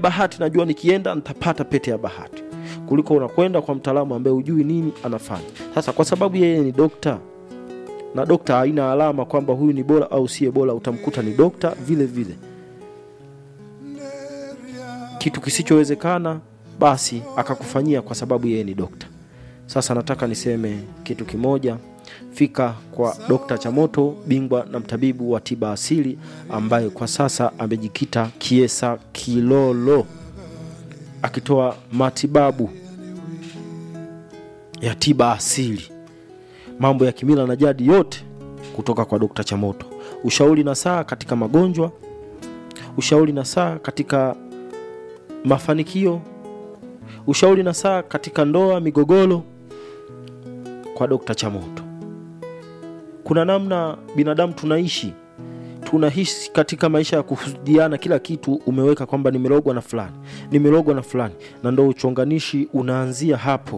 bahati najua nikienda nitapata pete ya bahati kuliko unakwenda kwa mtaalamu ambaye hujui nini anafanya sasa kwa sababu yeye ni dokta na dokta haina alama kwamba huyu ni bora au siye bora utamkuta ni dokta vile vile kitu kisichowezekana basi akakufanyia kwa sababu yeye ni dokta sasa nataka niseme kitu kimoja fika kwa dokta chamoto bingwa na mtabibu wa tiba asili ambaye kwa sasa amejikita kiesa kilolo akitoa matibabu ya tiba asili mambo ya kimila na jadi yote kutoka kwa dokta chamoto ushauri na saa katika magonjwa ushauri na saa katika mafanikio ushauri na saa katika ndoa migogoro kwa dokta chamoto kuna namna binadamu tunaishi tunahisi katika maisha ya kuhudiana kila kitu umeweka kwamba nimerogwa na fulani nimerogwa na fulani na ndo uchonganishi unaanzia hapo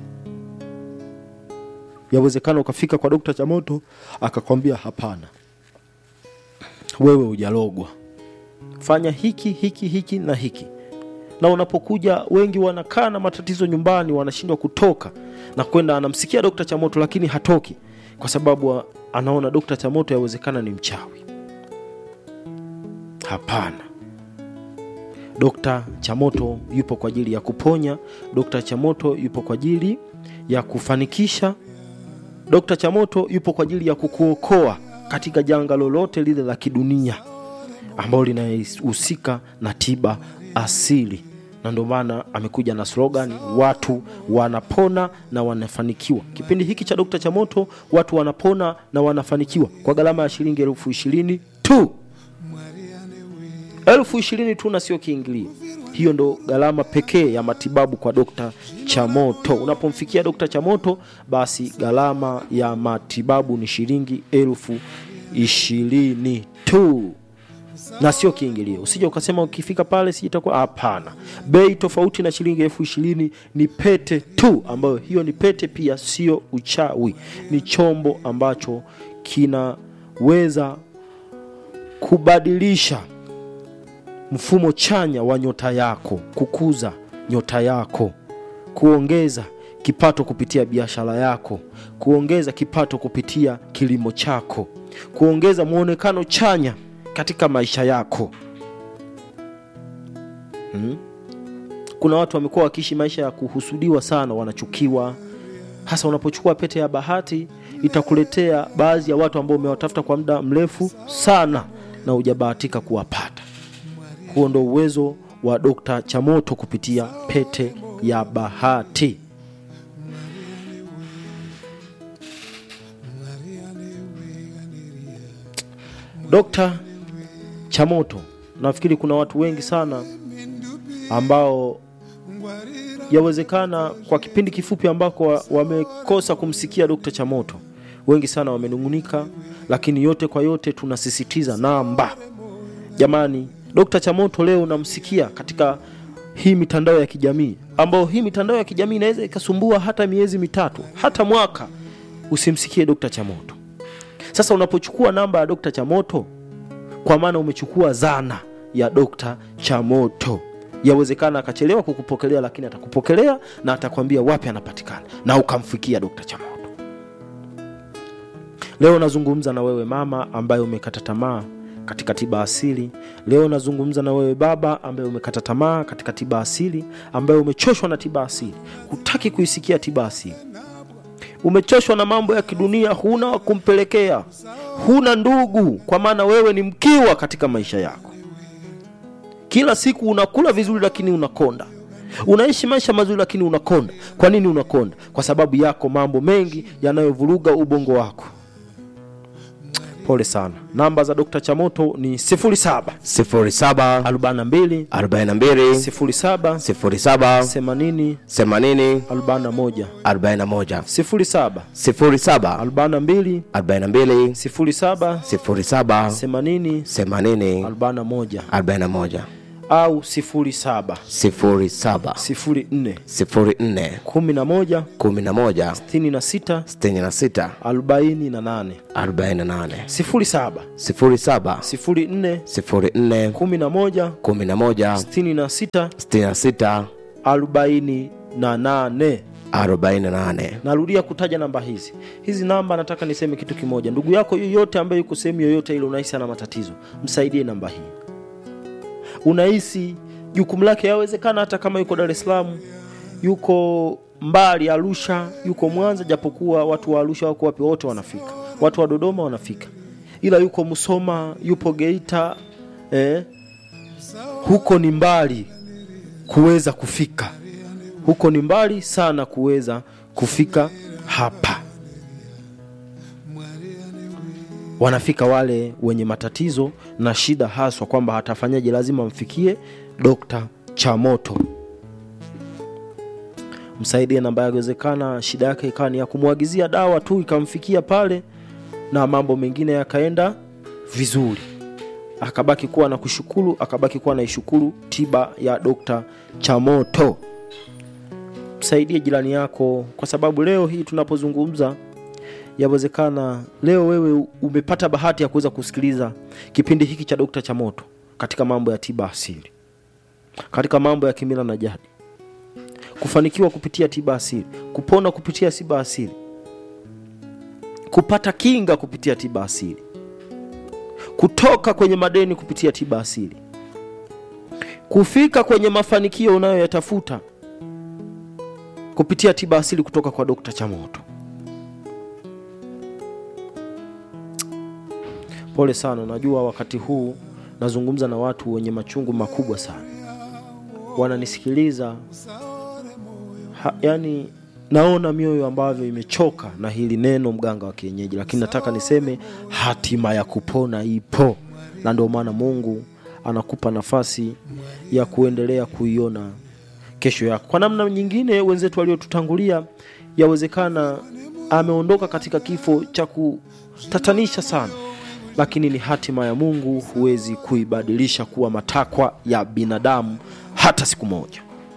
yawezekana ukafika kwa dokta chamoto akakwambia hapana wewe hujalogwa fanya hiki hiki hiki na hiki na unapokuja wengi wanakaa na matatizo nyumbani wanashindwa kutoka na kwenda anamsikia dokta chamoto lakini hatoki kwa sababu anaona dokta chamoto yawezekana ni mchawi hapana dokta chamoto yupo kwa ajili ya kuponya dokta chamoto yupo kwa ajili ya kufanikisha dokta chamoto yupo kwa ajili ya kukuokoa katika janga lolote lile la kidunia ambalo linahusika na tiba asili na ndio maana amekuja na slogan watu wanapona na wanafanikiwa kipindi hiki cha dokta chamoto watu wanapona na wanafanikiwa kwa gharama ya shilingi elfu ishirini tu elfu ishirini tu na sio kiingilio hiyo ndo gharama pekee ya matibabu kwa dokta chamoto unapomfikia dokta chamoto basi gharama ya matibabu ni shilingi elfu ishirini tu na sio kiingilio usija ukasema ukifika pale sijitakuwa hapana bei tofauti na shilingi elfu ishirini ni pete tu ambayo hiyo ni pete pia sio uchawi ni chombo ambacho kinaweza kubadilisha mfumo chanya wa nyota yako kukuza nyota yako kuongeza kipato kupitia biashara yako kuongeza kipato kupitia kilimo chako kuongeza mwonekano chanya katika maisha yako hmm? kuna watu wamekuwa wakiishi maisha ya kuhusudiwa sana wanachukiwa hasa unapochukua pete ya bahati itakuletea baadhi ya watu ambao umewatafuta kwa muda mrefu sana na hujabahatika kuwapata huo ndo uwezo wa dokta chamoto kupitia pete ya bahati dokta chamoto nafikiri kuna watu wengi sana ambao yawezekana kwa kipindi kifupi ambako wa- wamekosa kumsikia dokta chamoto wengi sana wamenungunika lakini yote kwa yote tunasisitiza namba jamani dokta chamoto leo unamsikia katika hii mitandao ya kijamii ambao hii mitandao ya kijamii inaweza ikasumbua hata miezi mitatu hata mwaka usimsikie dokta chamoto sasa unapochukua namba ya dokta chamoto kwa maana umechukua zana ya dokta chamoto yawezekana akachelewa kukupokelea lakini atakupokelea na atakwambia wapi anapatikana na ukamfikia dokta chamoto leo nazungumza na wewe mama ambaye umekata tamaa katika tiba asili leo nazungumza na wewe baba ambaye umekata tamaa katika tiba asili ambaye umechoshwa na tiba asili hutaki kuisikia tiba asili umechoshwa na mambo ya kidunia huna wa kumpelekea huna ndugu kwa maana wewe ni mkiwa katika maisha yako kila siku unakula vizuri lakini unakonda unaishi maisha mazuri lakini unakonda kwa nini unakonda kwa sababu yako mambo mengi yanayovuruga ubongo wako pole sana namba za dokta chamoto ni 07 07 42 42 07 07 80 80 41 41 07 07 42 42 07 07 80 80 41 41 au 07 sifuri saba 04 sifuri nne 11 kumi na moja 66 sitini na sita 48 arobaini na nane 07 sifuri saba 04 sifuri nne 11 kumi na moja 66 sitini na sita 48 arobaini na nane narudia kutaja namba hizi hizi namba nataka niseme kitu kimoja ndugu yako yoyote ambaye yuko sehemu yoyote ile unahisi ana matatizo msaidie namba hii unahisi jukumu lake yawezekana hata kama yuko dar es salaam yuko mbali arusha yuko mwanza japokuwa watu wa arusha wako wapi wote wanafika watu wa dodoma wanafika ila yuko msoma yupo geita eh, huko ni mbali kuweza kufika huko ni mbali sana kuweza kufika hapa wanafika wale wenye matatizo na shida haswa kwamba hatafanyaje lazima mfikie dokta chamoto msaidie namba yawezekana shida yake ikawa ni ya kumwagizia dawa tu ikamfikia pale na mambo mengine yakaenda vizuri akabaki kuwa na kushukuru akabaki kuwa naishukuru tiba ya dokta chamoto msaidie jirani yako kwa sababu leo hii tunapozungumza yawezekana leo wewe umepata bahati ya kuweza kusikiliza kipindi hiki cha dokta chamoto katika mambo ya tiba asili katika mambo ya kimila na jadi kufanikiwa kupitia tiba asili kupona kupitia tiba asili kupata kinga kupitia tiba asili kutoka kwenye madeni kupitia tiba asili kufika kwenye mafanikio unayoyatafuta kupitia tiba asili kutoka kwa dokta chamoto pole sana najua wakati huu nazungumza na watu wenye machungu makubwa sana wananisikiliza ha, yani naona mioyo ambavyo imechoka na hili neno mganga wa kienyeji lakini nataka niseme hatima ya kupona ipo na ndio maana mungu anakupa nafasi ya kuendelea kuiona kesho yako kwa namna nyingine wenzetu waliotutangulia yawezekana ameondoka katika kifo cha kutatanisha sana lakini ni hatima ya mungu huwezi kuibadilisha kuwa matakwa ya binadamu hata siku moja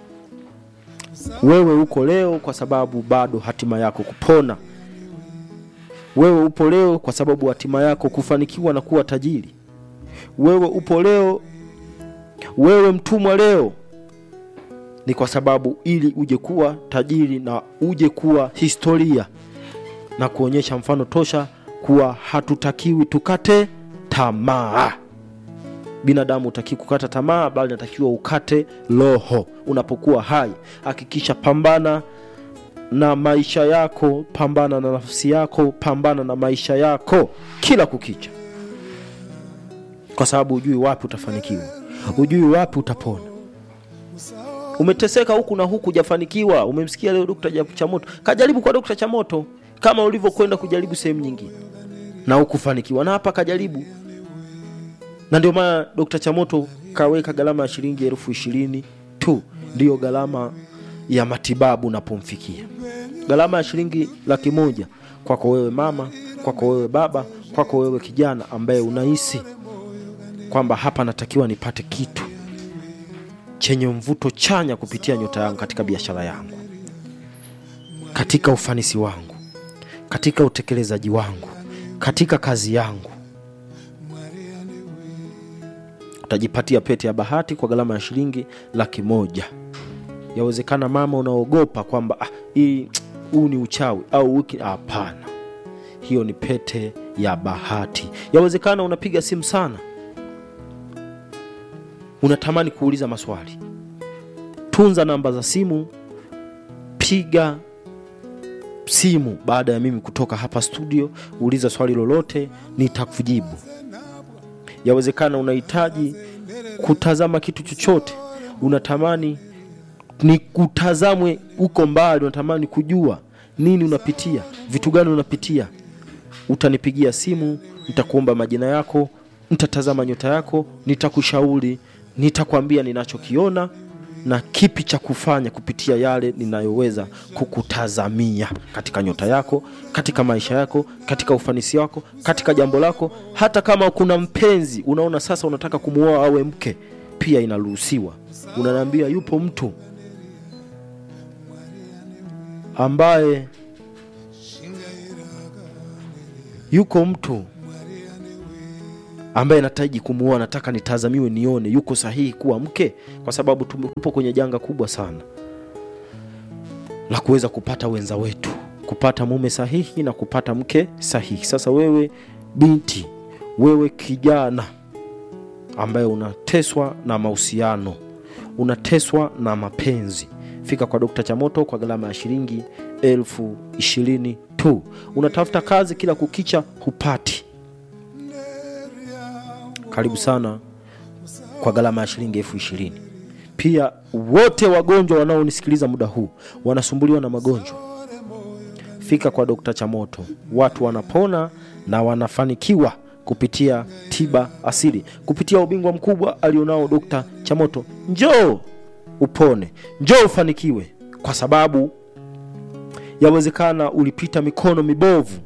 wewe uko leo kwa sababu bado hatima yako kupona wewe upo leo kwa sababu hatima yako kufanikiwa na kuwa tajiri wewe upo leo wewe mtumwa leo ni kwa sababu ili uje kuwa tajiri na uje kuwa historia na kuonyesha mfano tosha kuwa hatutakiwi tukate tamaa binadamu utaki kukata tamaa bali natakiwa ukate roho unapokuwa hai hakikisha pambana na maisha yako pambana na nafsi yako pambana na maisha yako kila kukicha kwa sababu hujui wapi utafanikiwa hujui wapi utapona umeteseka huku na huku jafanikiwa umemsikia leo dokta chamoto kajaribu kwa dokta chamoto kama ulivyokwenda kujaribu sehemu nyingine na ukufanikiwa na hapa kajaribu na ndio maana dokta chamoto kaweka gharama ya shilingi elfu ishirini tu ndiyo gharama ya matibabu unapomfikia gharama ya shilingi laki moja kwako wewe mama kwako wewe baba kwako wewe kijana ambaye unahisi kwamba hapa natakiwa nipate kitu chenye mvuto chanya kupitia nyota yangu katika biashara yangu katika ufanisi wangu katika utekelezaji wangu katika kazi yangu utajipatia pete ya bahati kwa gharama ya shilingi laki moja yawezekana mama unaogopa kwamba ah, hii huu ni uchawi au wiki hapana hiyo ni pete ya bahati yawezekana unapiga simu sana unatamani kuuliza maswali tunza namba za simu piga simu baada ya mimi kutoka hapa studio uliza swali lolote nitakujibu yawezekana unahitaji kutazama kitu chochote unatamani ni kutazamwe huko mbali unatamani kujua nini unapitia vitu gani unapitia utanipigia simu nitakuomba majina yako nitatazama nyota yako nitakushauri nitakwambia ninachokiona na kipi cha kufanya kupitia yale ninayoweza kukutazamia katika nyota yako katika maisha yako katika ufanisi wako katika jambo lako hata kama kuna mpenzi unaona sasa unataka kumuoa awe mke pia inaruhusiwa unaniambia yupo mtu ambaye yuko mtu ambaye nataji kumuoa nataka nitazamiwe nione yuko sahihi kuwa mke kwa sababu tupo kwenye janga kubwa sana la kuweza kupata wenza wetu kupata mume sahihi na kupata mke sahihi sasa wewe binti wewe kijana ambaye unateswa na mahusiano unateswa na mapenzi fika kwa dokta chamoto kwa gharama ya shilingi elfu ishirini tu unatafuta kazi kila kukicha hupati karibu sana kwa gharama ya shilingi elfu ishirini pia wote wagonjwa wanaonisikiliza muda huu wanasumbuliwa na magonjwa fika kwa dokta chamoto watu wanapona na wanafanikiwa kupitia tiba asili kupitia ubingwa mkubwa alionao dokta chamoto njoo upone njoo ufanikiwe kwa sababu yawezekana ulipita mikono mibovu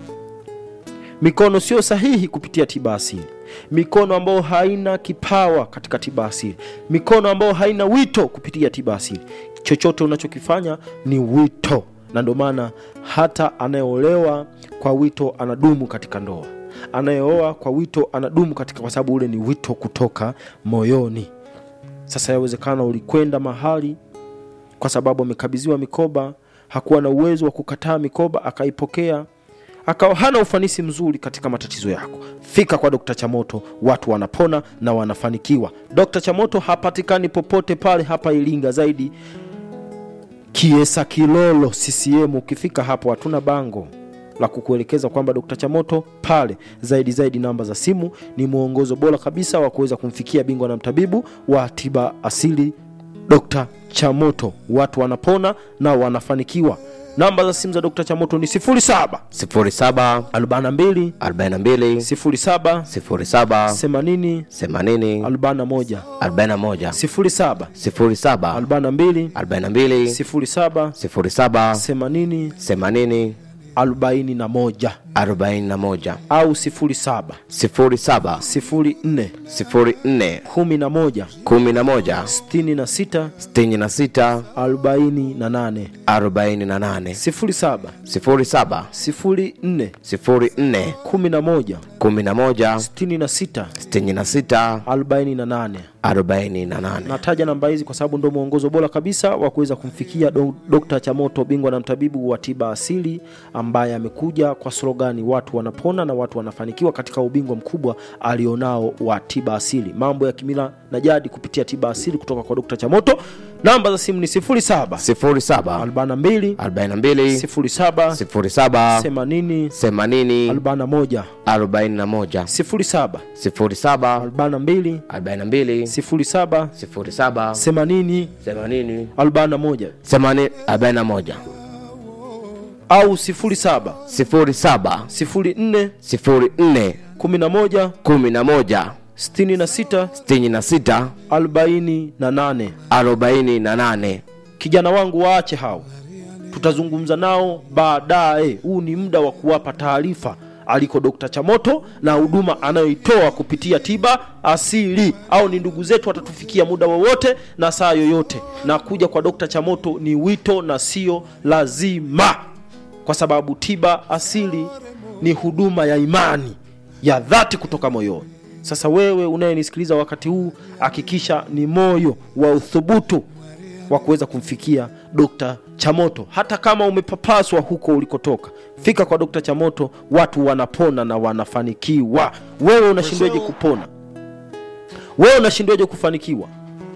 mikono sio sahihi kupitia tiba asili mikono ambayo haina kipawa katika tiba asili mikono ambayo haina wito kupitia tiba asili chochote unachokifanya ni wito na ndio maana hata anayeolewa kwa wito anadumu katika ndoa anayeoa kwa wito anadumu katika kwa sababu ule ni wito kutoka moyoni sasa yawezekana ulikwenda mahali kwa sababu amekabidhiwa mikoba hakuwa na uwezo wa kukataa mikoba akaipokea akawa hana ufanisi mzuri katika matatizo yako fika kwa dokta chamoto watu wanapona na wanafanikiwa dokta chamoto hapatikani popote pale hapa iringa zaidi kiesa kilolo ccm ukifika hapo hatuna bango la kukuelekeza kwamba dokta chamoto pale zaidi zaidi namba za simu ni mwongozo bora kabisa wa kuweza kumfikia bingwa na mtabibu wa tiba asili dokta chamoto watu wanapona na wanafanikiwa namba za simu za dokta chamoto ni 07 07 42 42 07 07 80 80 41 41 07 07 42 42 07 07 80 80 41 41 au 07 07 04 04 11 11 66 66 48 48 07 07 04 04 11 11 66 66 48 48 nataja namba hizi kwa sababu ndo mwongozo bora kabisa wa kuweza kumfikia do, dokta chamoto bingwa na mtabibu wa tiba asili ambaye amekuja kwa slogani watu wanapona na watu wanafanikiwa katika ubingwa mkubwa alionao wa tiba asili mambo ya kimila na jadi kupitia tiba asili kutoka kwa dokta chamoto namba za simu ni 07 07 42 42 07 07 80 80 41 41 07 07 42 42 07 07 80 80 41 80 41 au 07 07 04 04 11 11 66 66 48 48 kijana wangu waache hao tutazungumza nao baadaye huu ni muda wa kuwapa taarifa aliko dokta chamoto na huduma anayoitoa kupitia tiba asili au ni ndugu zetu watatufikia muda wowote na saa yoyote na kuja kwa dokta chamoto ni wito na sio lazima kwa sababu tiba asili ni huduma ya imani ya dhati kutoka moyoni sasa wewe unayenisikiliza wakati huu hakikisha ni moyo wa uthubutu wa kuweza kumfikia dokta chamoto hata kama umepapaswa huko ulikotoka fika kwa dokta chamoto watu wanapona na wanafanikiwa wewe unashindwaje kupona wewe unashindwaje kufanikiwa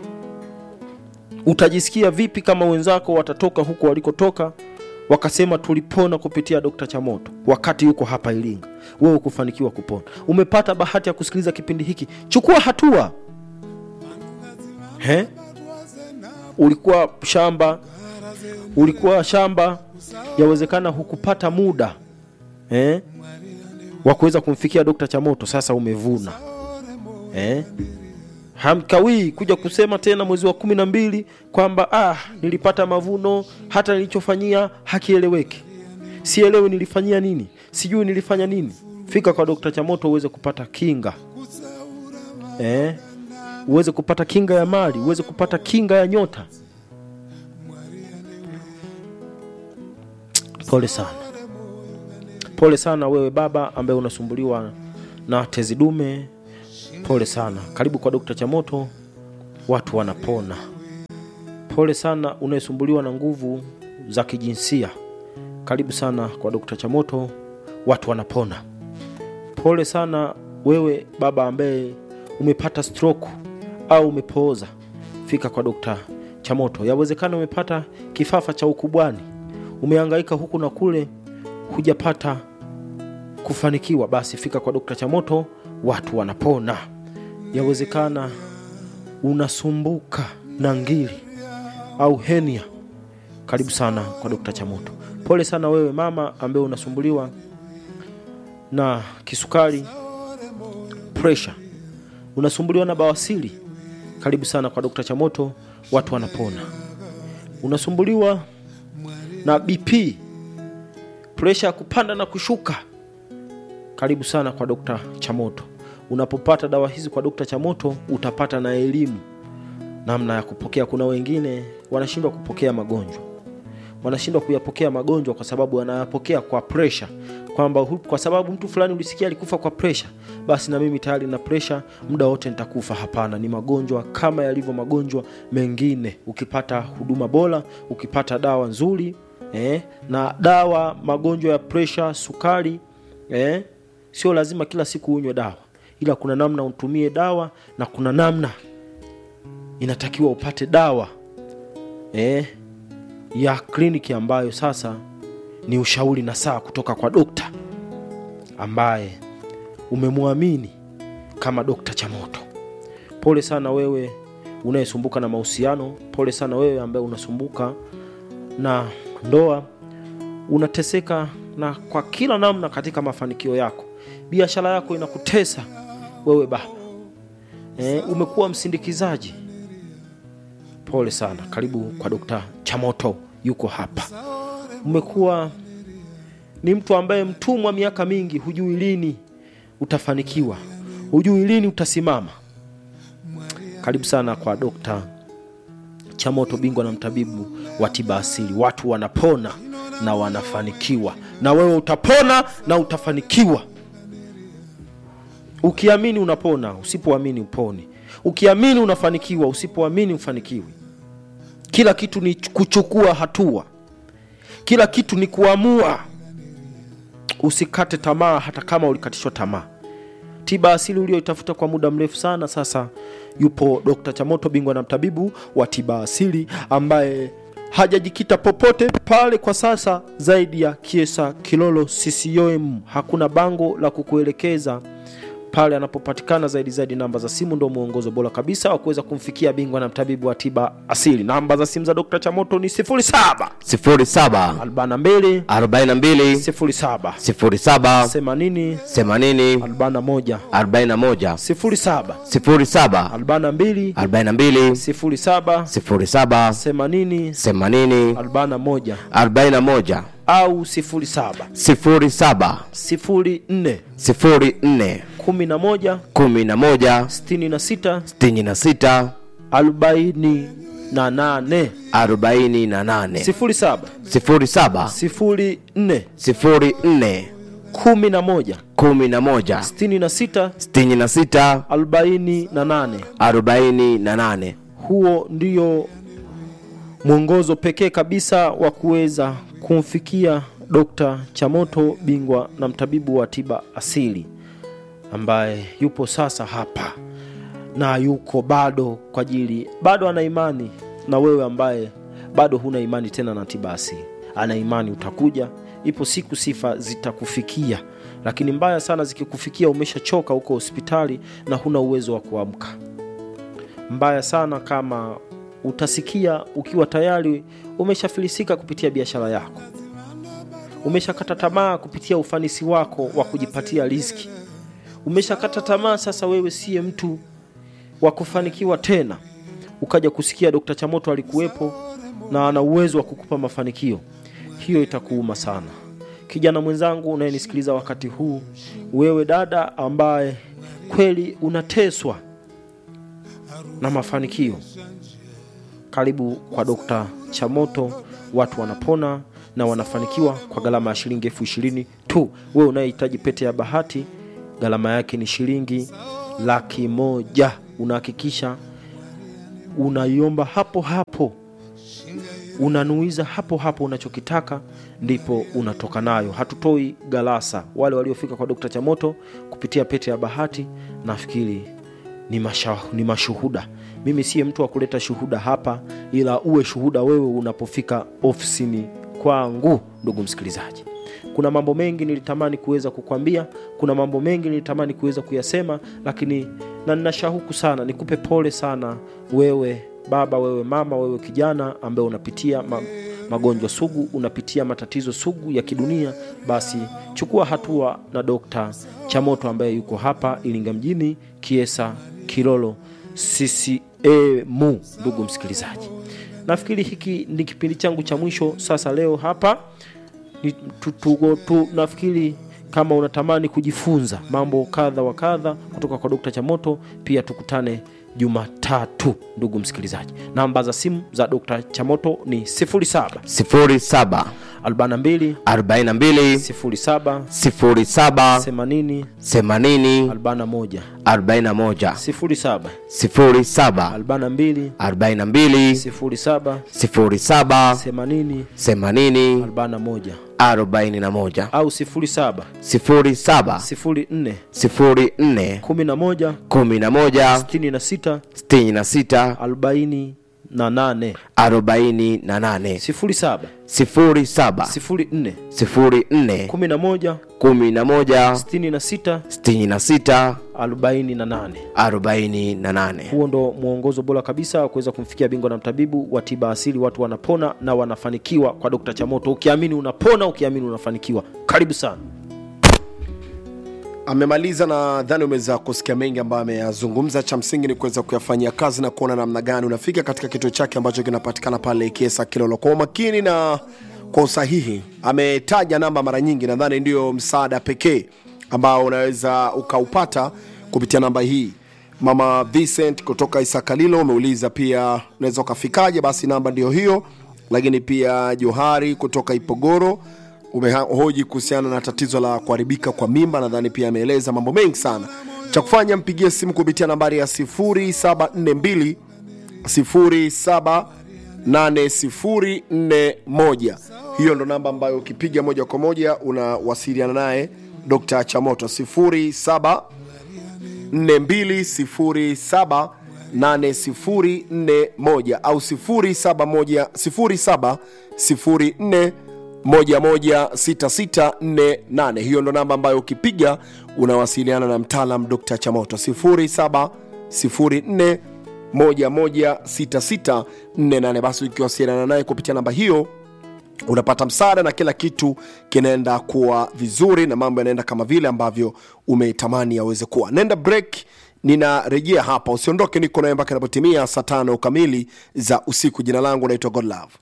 utajisikia vipi kama wenzako watatoka huko walikotoka wakasema tulipona kupitia dokta chamoto wakati yuko hapa iringa wewe kufanikiwa kupona umepata bahati ya kusikiliza kipindi hiki chukua hatua He? ulikuwa shamba ulikuwa shamba yawezekana hukupata muda eh? wa kuweza kumfikia dokta chamoto sasa umevuna eh? hamkawii kuja kusema tena mwezi wa kumi na mbili kwamba ah, nilipata mavuno hata nilichofanyia hakieleweki sielewi nilifanyia nini sijui nilifanya nini fika kwa dokta chamoto uweze kupata kinga eh? uweze kupata kinga ya mali uweze kupata kinga ya nyota pole sana pole sana wewe baba ambaye unasumbuliwa na tezi dume pole sana karibu kwa dokta chamoto watu wanapona pole sana unayesumbuliwa na nguvu za kijinsia karibu sana kwa dokta chamoto watu wanapona pole sana wewe baba ambaye umepata stroke au umepooza fika kwa dokta chamoto yawezekana umepata kifafa cha ukubwani umehangaika huku na kule hujapata kufanikiwa basi fika kwa dokta chamoto watu wanapona yawezekana unasumbuka na ngiri au henia karibu sana kwa dokta chamoto pole sana wewe mama ambaye unasumbuliwa na kisukari presha unasumbuliwa na bawasili karibu sana kwa dokta chamoto watu wanapona unasumbuliwa na bp presha ya kupanda na kushuka karibu sana kwa dokta chamoto unapopata dawa hizi kwa dokta chamoto utapata na elimu namna ya kupokea kuna wengine wanashindwa kupokea magonjwa wanashindwa kuyapokea magonjwa kwa sababu wanayapokea kwa presha kwamba hu- kwa sababu mtu fulani ulisikia alikufa kwa presha basi na mimi tayari na presha muda wote nitakufa hapana ni magonjwa kama yalivyo magonjwa mengine ukipata huduma bora ukipata dawa nzuri eh, na dawa magonjwa ya presha sukari eh, sio lazima kila siku unywe dawa ila kuna namna utumie dawa na kuna namna inatakiwa upate dawa eh, ya kliniki ambayo sasa ni ushauri na saa kutoka kwa dokta ambaye umemwamini kama dokta chamoto pole sana wewe unayesumbuka na mahusiano pole sana wewe ambaye unasumbuka na ndoa unateseka na kwa kila namna katika mafanikio yako biashara yako inakutesa wewe baba e, umekuwa msindikizaji pole sana karibu kwa dokta chamoto yuko hapa umekuwa ni mtu ambaye mtumwa miaka mingi hujui lini utafanikiwa hujui lini utasimama karibu sana kwa dokta chamoto bingwa na mtabibu wa tiba asili watu wanapona na wanafanikiwa na wewe utapona na utafanikiwa ukiamini unapona usipoamini uponi ukiamini unafanikiwa usipoamini ufanikiwi kila kitu ni kuchukua hatua kila kitu ni kuamua usikate tamaa hata kama ulikatishwa tamaa tiba asili ulioitafuta kwa muda mrefu sana sasa yupo dr chamoto bingwa na mtabibu wa tiba asili ambaye hajajikita popote pale kwa sasa zaidi ya kiesa kilolo ccom hakuna bango la kukuelekeza pale anapopatikana zaidi zaidi namba za simu ndo mwongozo bora kabisa wa kuweza kumfikia bingwa na mtabibu wa tiba asili namba za simu za dr chamoto ni 07 07 42 42 07 07 80 80 41 41 07 07 42 42 07 07 80 80 41 41 au 07 07 04 04 11 11 66 66 48 48 07 07 04 04 11 11 66 66 48 48 huo ndio mwongozo pekee kabisa wa kuweza kumfikia dokta chamoto bingwa na mtabibu wa tiba asili ambaye yupo sasa hapa na yuko bado kwa ajili bado ana imani na wewe ambaye bado huna imani tena na tiba asili ana imani utakuja ipo siku sifa zitakufikia lakini mbaya sana zikikufikia umeshachoka huko hospitali na huna uwezo wa kuamka mbaya sana kama utasikia ukiwa tayari umeshafilisika kupitia biashara yako umeshakata tamaa kupitia ufanisi wako wa kujipatia riziki umeshakata tamaa sasa wewe siye mtu wa kufanikiwa tena ukaja kusikia dokta chamoto alikuwepo na ana uwezo wa kukupa mafanikio hiyo itakuuma sana kijana mwenzangu unayenisikiliza wakati huu wewe dada ambaye kweli unateswa na mafanikio karibu kwa dokta chamoto watu wanapona na wanafanikiwa kwa gharama ya shilingi elfu ishirini tu wewe unayehitaji pete ya bahati gharama yake ni shilingi laki moja unahakikisha unaiomba hapo hapo unanuiza hapo hapo unachokitaka ndipo unatoka nayo hatutoi galasa wale waliofika kwa dokta chamoto kupitia pete ya bahati nafikiri ni, masha, ni mashuhuda mimi siye mtu wa kuleta shuhuda hapa ila uwe shuhuda wewe unapofika ofisini kwangu ndugu msikilizaji kuna mambo mengi nilitamani kuweza kukwambia kuna mambo mengi nilitamani kuweza kuyasema lakini na nina shauku sana nikupe pole sana wewe baba wewe mama wewe kijana ambaye unapitia ma, magonjwa sugu unapitia matatizo sugu ya kidunia basi chukua hatua na dokta chamoto ambaye yuko hapa iringa mjini kiesa kilolo ccmu ndugu msikilizaji nafikiri hiki ni kipindi changu cha mwisho sasa leo hapa ni, tu, tu, tu, nafikiri kama unatamani kujifunza mambo kadha wa kadha kutoka kwa dokta chamoto pia tukutane jumatatu ndugu msikilizaji namba za simu za dokta chamoto ni 07 07 42 42 07 07 80 80 41 41 07 07 42 42 07 07 80 80 41 41 au 07 07 04 04 11 11 66 66 48 48 07 07 04 04 11 11 66 66 48 48 huo ndo mwongozo bora kabisa wa kuweza kumfikia bingwa na mtabibu wa tiba asili watu wanapona na wanafanikiwa kwa dokta chamoto ukiamini unapona ukiamini unafanikiwa karibu sana amemaliza na dhani umeweza kusikia mengi ambayo ameyazungumza cha msingi ni kuweza kuyafanyia kazi na kuona namna gani unafika katika kituo chake ambacho kinapatikana pale kiesa kilolo kwa umakini na kwa usahihi ametaja namba mara nyingi nadhani ndio msaada pekee ambao unaweza ukaupata kupitia namba hii mama vincent kutoka isakalilo umeuliza pia unaweza ukafikaje basi namba ndio hiyo lakini pia johari kutoka ipogoro umehoji kuhusiana na tatizo la kuharibika kwa mimba nadhani pia ameeleza mambo mengi sana cha kufanya mpigie simu kupitia nambari ya 0742 078041 hiyo ndo namba ambayo ukipiga moja kwa moja unawasiliana naye dr chamoto 07 4207 8041 au 07 07 116648 hiyo ndo namba ambayo ukipiga unawasiliana na mtaalam dr chamoto 07 116648 basi ukiwasiliana naye kupitia namba hiyo unapata msaada na kila kitu kinaenda kuwa vizuri na mambo yanaenda kama vile ambavyo umetamani yaweze kuwa nenda break ninarejea hapa usiondoke niko naye mpaka inapotimia saa tano kamili za usiku jina langu naitwa godlove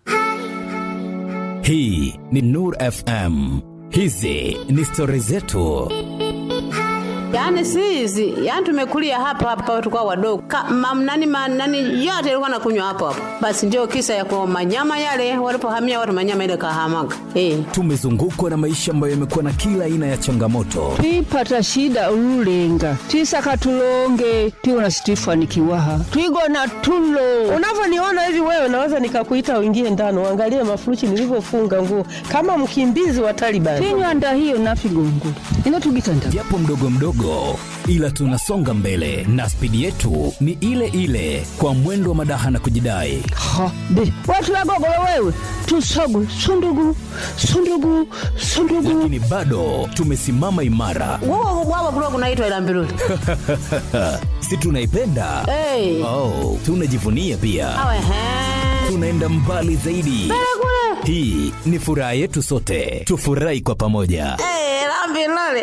hii ni nur fm hizi ni stori zetu Yaani si hizi, yaani tumekulia hapa hapa tukao wadogo. Mamnani manani yote ilikuwa nakunywa hapo hapo. Basi ndio kisa ya kwa manyama yale walipohamia watu manyama ile kahamaga. Eh. tumezungukwa na maisha ambayo yamekuwa na kila aina ya changamoto twipata shida ululenga twisaka tulonge twiwona situifanikiwaha twigona tulo unavyoniona hivi wewe naweza nikakuita uingie ndani uangalie mafuruchi nilivyofunga nguo kama mkimbizi wa Taliban. tinywanda hiyo nafigongo inotugitanda japo mdogo mdogo ila tunasonga mbele na spidi yetu ni ile ile kwa mwendo wa madaha na kujidai ha be watulagogolo wewe tusogu sundugu sundugu sundugu lakini bado tumesimama imara Wao wao kulikuwa kunaitwa ila mbiruli. si tunaipenda Eh. oh, tunajivunia pia Awe he. tunaenda mbali zaidi hii ni furaha yetu sote tufurahi kwa pamoja Eh, la mbiruli.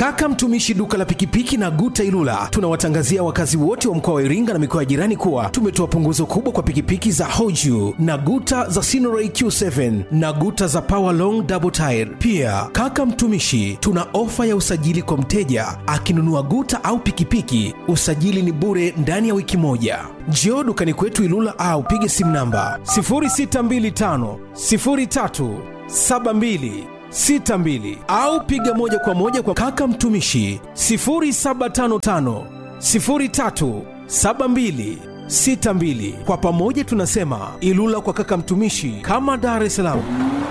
Kaka Mtumishi duka la pikipiki na Guta Ilula tunawatangazia wakazi wote wa mkoa wa Iringa na mikoa ya jirani kuwa tumetoa punguzo kubwa kwa pikipiki za Hoju na Guta za Sinoray Q7 na Guta za Power Long Double Tire. Pia kaka Mtumishi tuna ofa ya usajili kwa mteja akinunua Guta au pikipiki, usajili ni bure ndani ya wiki moja. Njoo dukani kwetu Ilula au pige simu namba 0625 03 72 62 au piga moja kwa moja kwa kaka mtumishi 0755 03 72 62. Kwa pamoja tunasema Ilula kwa kaka mtumishi, kama Dar es Salaam.